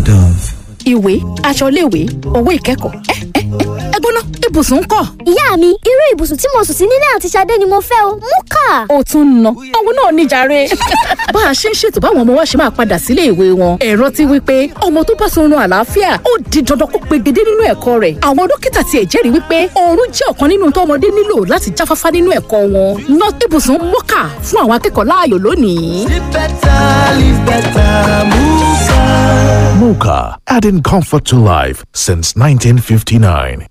Dove. ìwé aṣọ iléèwé owó ìkẹ́kọ̀ọ́ ẹ ẹ ẹ ẹ gbóná ibùsùn ń kọ́. ìyá mi irú ibùsùn tí mo sùn sí nílé àti Ṣadé ni mo fẹ́ o mú kà. ó tún ń ná òun náà níjàre. bá a ṣe ń ṣètò báwọn ọmọ wa ṣe máa padà sílé ìwé wọn ẹ̀rọ ti wí pé ọmọ tó bá sọrun àlàáfíà ó di dandan kó pegedé nínú ẹ̀kọ́ rẹ̀ àwọn dókítà tiẹ̀ jẹ́rìí wípé oorun jẹ́ ọ̀kan nínú tọ́mọdé nílò láti jáfáfá nínú ẹ̀kọ́ wọn ná ibùsùn mọ́kà fún àwọn akẹ́kọ̀ọ́ láàyò lónìí. Live better, live better, Muka. Mocha, adding comfort to life since 1959.